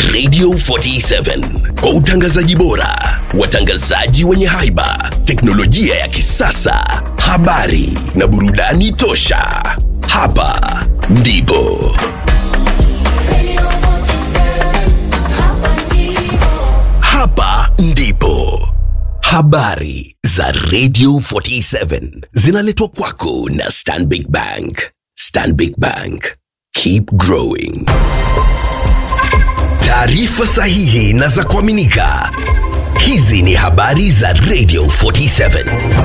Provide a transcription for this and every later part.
Radio 47 kwa utangazaji bora, watangazaji wenye haiba, teknolojia ya kisasa, habari na burudani tosha. Hapa ndipo hapa ndipo habari za Radio 47 zinaletwa kwako na Stanbic Bank. Stanbic Bank, keep growing. Taarifa sahihi na za kuaminika. Hizi ni habari za Radio 47.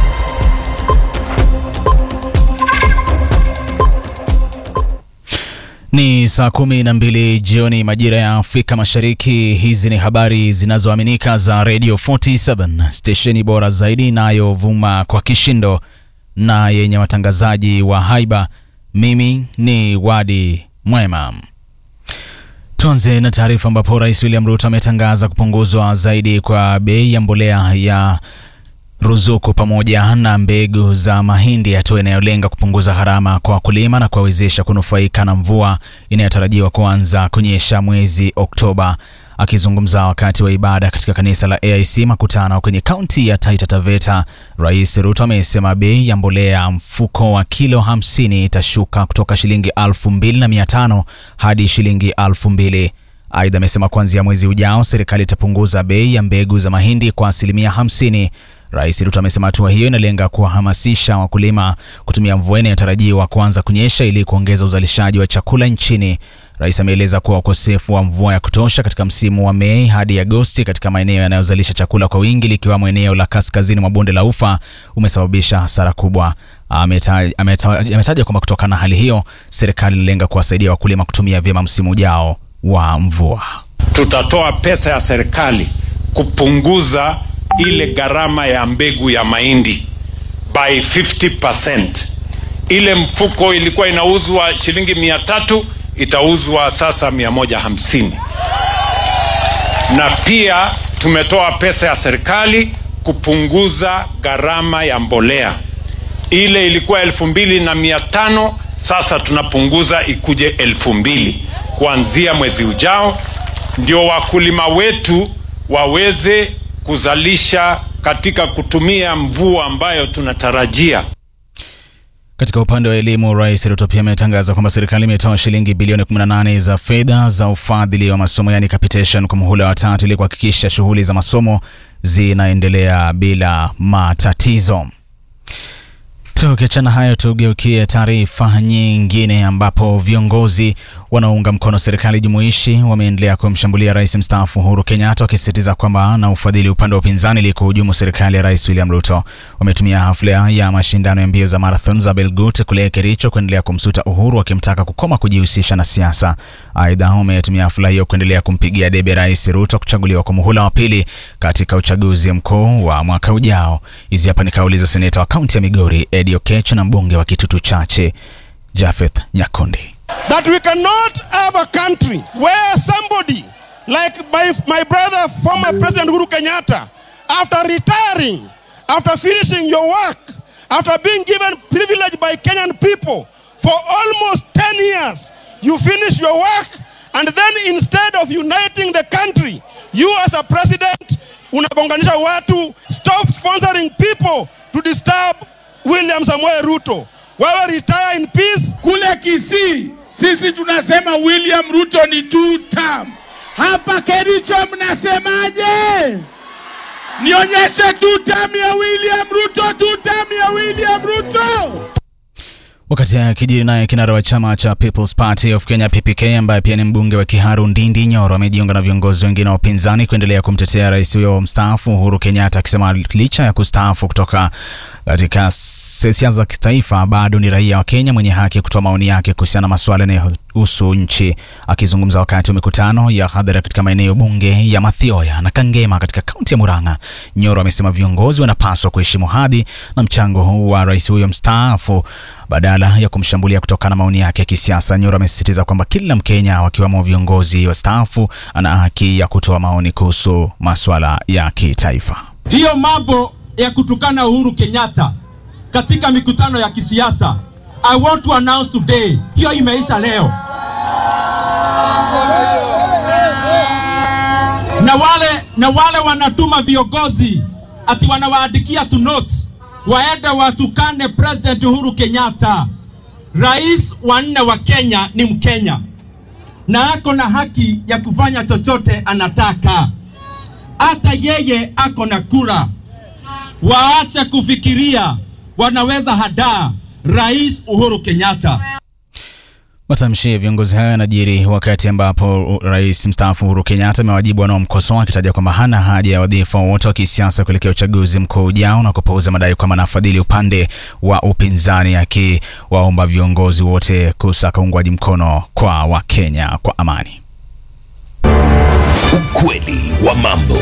Ni saa kumi na mbili jioni majira ya Afrika Mashariki. Hizi ni habari zinazoaminika za Radio 47 stesheni bora zaidi inayovuma kwa kishindo na yenye watangazaji wa haiba. Mimi ni Wadi Mwema. Tuanze na taarifa ambapo Rais William Ruto ametangaza kupunguzwa zaidi kwa bei ya mbolea ya ruzuku pamoja na mbegu za mahindi, hatua inayolenga kupunguza gharama kwa wakulima na kuwawezesha kunufaika na mvua inayotarajiwa kuanza kunyesha mwezi Oktoba. Akizungumza wakati wa ibada katika kanisa la AIC Makutano kwenye kaunti ya Taita Taveta, Rais Ruto amesema bei ya mbolea mfuko wa kilo 50 itashuka kutoka shilingi 2500 hadi shilingi 2000. Aidha, amesema kuanzia mwezi ujao serikali itapunguza bei ya mbegu za mahindi kwa asilimia 50. Rais Ruto amesema hatua hiyo inalenga kuwahamasisha wakulima kutumia mvua inayotarajiwa kuanza kunyesha ili kuongeza uzalishaji wa chakula nchini. Rais ameeleza kuwa ukosefu wa mvua ya kutosha katika msimu wa Mei hadi Agosti katika maeneo yanayozalisha chakula kwa wingi likiwemo eneo la kaskazini mwa bonde la Ufa umesababisha hasara kubwa. Ametaja ameta, ameta kwamba kutokana na hali hiyo serikali inalenga kuwasaidia wakulima kutumia vyema msimu ujao wa mvua. Tutatoa pesa ya serikali kupunguza ile gharama ya mbegu ya mahindi by 50%. Ile mfuko ilikuwa inauzwa shilingi mia tatu itauzwa sasa mia moja hamsini. Na pia tumetoa pesa ya serikali kupunguza gharama ya mbolea. Ile ilikuwa elfu mbili na mia tano sasa tunapunguza ikuje elfu mbili kuanzia mwezi ujao, ndio wakulima wetu waweze kuzalisha katika kutumia mvua ambayo tunatarajia. Katika upande wa elimu, Rais Ruto pia ametangaza kwamba serikali imetoa shilingi bilioni 18 za fedha za ufadhili wa masomo yani capitation kwa muhula wa tatu ili kuhakikisha shughuli za masomo zinaendelea bila matatizo. Tukiachana hayo, tugeukie taarifa nyingine ambapo viongozi wanaounga mkono serikali jumuishi wameendelea kumshambulia rais mstaafu Uhuru Kenyatta wakisisitiza kwamba na ufadhili upande wa upinzani ili kuhujumu serikali ya rais William Ruto. Wametumia hafla ya mashindano ya mbio za marathon za Belgut kule Kericho kuendelea kumsuta Uhuru wakimtaka kukoma kujihusisha na siasa. Aidha, wametumia hafla hiyo kuendelea kumpigia debe rais Ruto kuchaguliwa kwa muhula wa pili katika uchaguzi mkuu wa mwaka ujao. Hizi hapa ni kauli za seneta wa kaunti ya Migori Eddie Oketch na mbunge wa Kitutu Chache Jafeth Nyakundi. that we cannot have a country where somebody like my, my brother, former President Uhuru Kenyatta, after retiring, after finishing your work, after being given privilege by Kenyan people for almost 10 years, you finish your work, and then instead of uniting the country, you as a president, unagonganisha watu, stop sponsoring people to disturb William Samoei Ruto. Wewe retire in peace, Kule Kisii sisi tunasema William Ruto ni two term. Hapa Kericho mnasemaje? Nionyeshe two term ya William Ruto, two term ya William Ruto. Wakati akijiri naye kinara wa chama cha People's Party of Kenya PPK ambaye pia ni mbunge wa Kiharu Ndindi Nyoro amejiunga na viongozi wengine wa upinzani kuendelea kumtetea rais huyo mstaafu Uhuru Kenyatta, akisema licha ya kustaafu kutoka katika siasa za kitaifa bado ni raia wa Kenya mwenye haki kutoa maoni yake kuhusiana na masuala yanayohusu nchi. Akizungumza wakati wa mikutano ya hadhara katika maeneo bunge ya Mathioya na Kangema katika kaunti ya Murang'a, Nyoro amesema viongozi wanapaswa kuheshimu hadhi na mchango huu wa rais huyo mstaafu badala ya kumshambulia kutokana na maoni yake ya kisiasa. Nyoro amesisitiza kwamba kila Mkenya wakiwemo viongozi wastaafu ana haki ya kutoa maoni kuhusu masuala ya kitaifa. Hiyo mambo ya kutukana Uhuru Kenyatta katika mikutano ya kisiasa, I want to announce today, hiyo imeisha leo. na wale wanatuma viongozi ati wanawaandikia tu notes waende watukane President Uhuru Kenyatta. Rais wa nne wa Kenya ni Mkenya na ako na haki ya kufanya chochote anataka. Hata yeye ako na kura. Waache kufikiria wanaweza hadaa Rais Uhuru Kenyatta. Matamshi ya viongozi hayo yanajiri wakati ambapo rais mstaafu Uhuru Kenyatta amewajibu wanaomkosoa akitaja kwamba hana haja ya wadhifa wote wa kisiasa kuelekea uchaguzi mkuu ujao na kupuuza madai kwamba anafadhili upande wa upinzani, akiwaomba viongozi wote kusaka uungwaji mkono kwa Wakenya kwa amani. Ukweli wa mambo.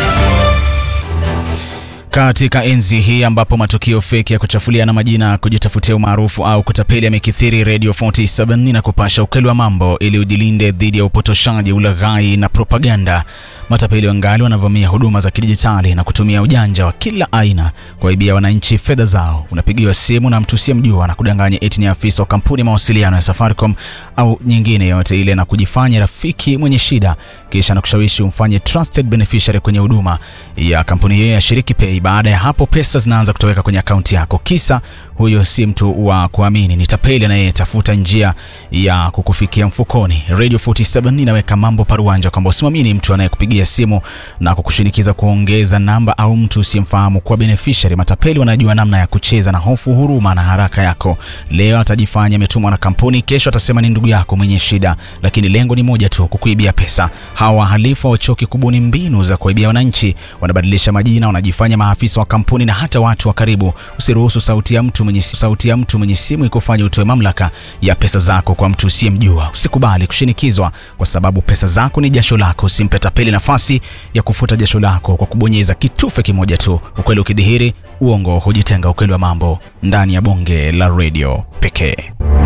Katika enzi hii ambapo matukio feki ya kuchafuliana majina, kujitafutia umaarufu au kutapeli yamekithiri, Radio 47 inakupasha ukweli wa mambo ili ujilinde dhidi ya upotoshaji, ulaghai na propaganda. Matapeli wangali wanavamia huduma za kidijitali na kutumia ujanja wa kila aina kuwaibia wananchi fedha zao. Unapigiwa simu na mtu usiyemjua na kudanganya eti ni afisa wa kampuni ya mawasiliano ya Safaricom au nyingine yoyote ile na kujifanya rafiki mwenye shida, kisha na kushawishi umfanye trusted beneficiary kwenye huduma ya kampuni hiyo ya Shiriki Pay. Baada ya hapo, pesa zinaanza kutoweka kwenye akaunti yako, kisa huyo si mtu wa kuamini, ni tapeli anayetafuta njia ya kukufikia mfukoni. Radio 47 inaweka mambo paruanja kwamba usimamini mtu anayekupigia simu na kukushinikiza kuongeza namba au mtu usiyemfahamu kwa beneficiary. Matapeli wanajua namna ya kucheza na hofu, huruma na haraka yako. Leo atajifanya ametumwa na kampuni, kesho atasema ni ndugu yako mwenye shida, lakini lengo ni moja tu, kukuibia pesa. Hawa wahalifu hawachoki kubuni mbinu za kuibia wananchi, wanabadilisha majina, wanajifanya maafisa wa kampuni na hata watu wa karibu. Usiruhusu sauti ya mtu mwenye sauti ya mtu mwenye simu ikufanya utoe mamlaka ya pesa zako kwa mtu usiyemjua. Usikubali kushinikizwa, kwa sababu pesa zako ni jasho lako. Usimpe tapeli nafasi ya kufuta jasho lako kwa kubonyeza kitufe kimoja tu. Ukweli ukidhihiri, uongo hujitenga. Ukweli wa mambo ndani ya bonge la redio pekee.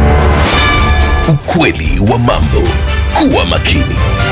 Ukweli wa mambo. Kuwa makini.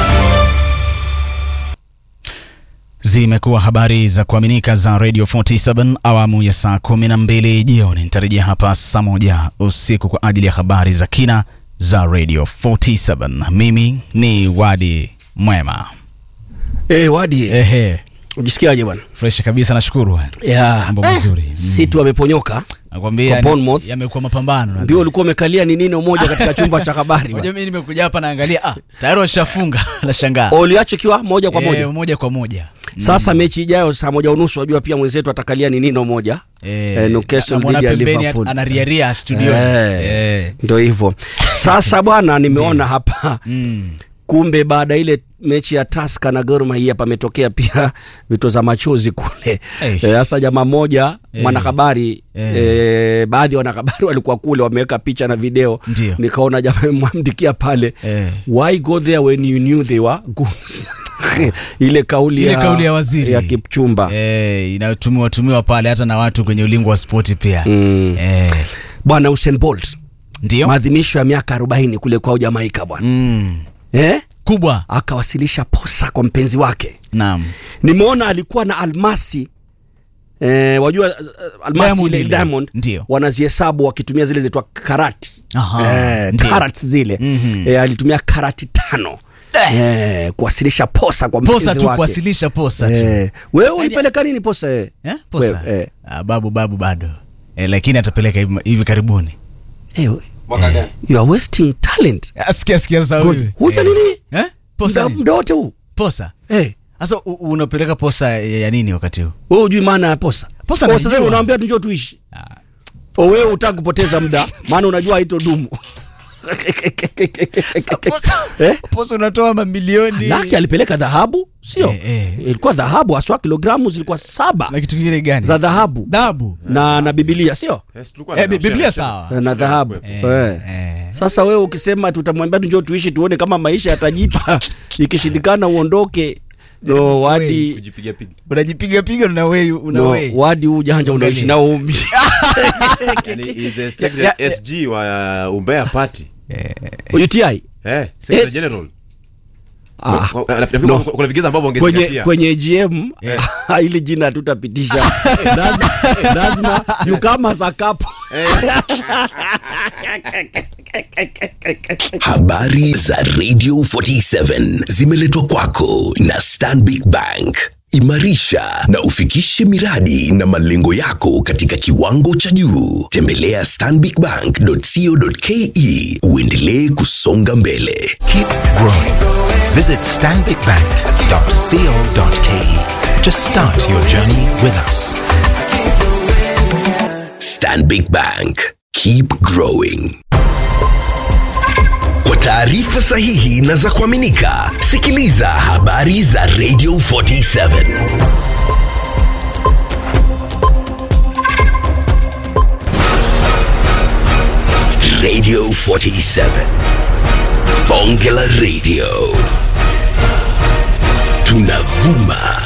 Zimekuwa habari za kuaminika za Radio 47 awamu ya saa 12 jioni. Nitarejea hapa saa moja usiku kwa ajili ya habari za kina za Radio 47. Mimi ni Wadi Mwema. Eh, Wadi, Ehe, ujisikiaje bwana? fresh kabisa, nashukuru. Ya, Mambo mazuri. Mm. si tu ameponyoka. Nakwambia Kwa ni- Bournemouth. yamekuwa mapambano. Ndio ulikuwa umekalia ni nini umoja katika chumba cha habari Unajua bwana. mimi nimekuja hapa naangalia, ah, tayari washafunga. Nashangaa. Uliacha kiwa moja kwa moja. Eh, moja kwa moja. Sasa mechi ijayo saa moja unusu wajua pia mwenzetu atakalia ni nino moja. Eh, Newcastle namwona dhidi ya pembeni Liverpool. anariaria studio. Eh. Eh. Ndio hivyo. Sasa bwana nimeona hapa Mm. kumbe baada ya ile mechi ya Tusker na Gor Mahia pametokea pia vitoza machozi kule. Eish. Eh, Sasa jamaa mmoja Eh. mwanahabari Eh. eh, baadhi ya wanahabari walikuwa kule wameweka picha na video, Ndio. nikaona jamaa mwamdikia pale Eh. why go there when you knew they were goons ile kauli Ile ya, kauli ya waziri ya Kipchumba eh, inayotumiwa tumiwa pale hata na watu kwenye ulingo wa spoti pia Mm. eh, bwana Usain Bolt ndio maadhimisho ya miaka 40 kule kwao Jamaika bwana mm. eh? kubwa akawasilisha posa kwa mpenzi wake naam nimeona alikuwa na almasi eh, wajua uh, almasi Diamond ile ile. diamond Ndio. wanazihesabu wakitumia zile zitwa karati Aha, eh, ndio. karats zile Mhm. eh, alitumia karati tano eh, kuwasilisha posa kwa mpenzi posa tu wake kuwasilisha posa tu eh, wewe ulipeleka nini posa eh? eh, posa Wewe, eh. ah, babu babu bado eh, lakini atapeleka hivi- hivi karibuni Eh, you are wasting talent Ah, sikia sikia sasa Good. huyu huja eh. nini eh? posa Muda- nini? muda wote huu posa eh. sasa u- unapeleka posa ya ya nini wakati huu wewe hujui maana ya posa Posa Oh, naijua. sasa unaambia tu njoo tuishi oh, wewe utaki kupoteza muda maana unajua haitodumu Eh? posa unatoa mamilioni laki alipeleka dhahabu sio Eh, eh. ilikuwa dhahabu haswa kilogramu zilikuwa saba na kitu kingine gani za dhahabu dhahabu na na bibilia sio eh, Bi- biblia sawa na dhahabu Eh, eh. eh. sasa wewe ukisema tutamwambia tu njoo tuishi tuone kama maisha yatajipa ikishindikana uondoke no, wadi kujipiga piga unajipiga piga una wei una no, wei wadi ujanja unaishi nao umi yani is the secretary SG wa uh, Umbea party UTI eh secretary Eh. general ah, Wa- wa- nafikiri no. kuna- kuna vigezo ambavyo kwenye wangezingatia kwenye GM ili jina hatutapitisha lazima, lazima you come as a couple Habari za Radio 47 zimeletwa kwako na Stanbic Bank. Imarisha na ufikishe miradi na malengo yako katika kiwango cha juu. Tembelea stanbicbank.co.ke uendelee kusonga mbele. Keep growing. Visit stanbicbank.co.ke to start your journey with us. Stanbic Bank. Keep growing. Kwa taarifa sahihi na za kuaminika, sikiliza habari za Radio 47. Radio 47. Bonge la Radio. Tunavuma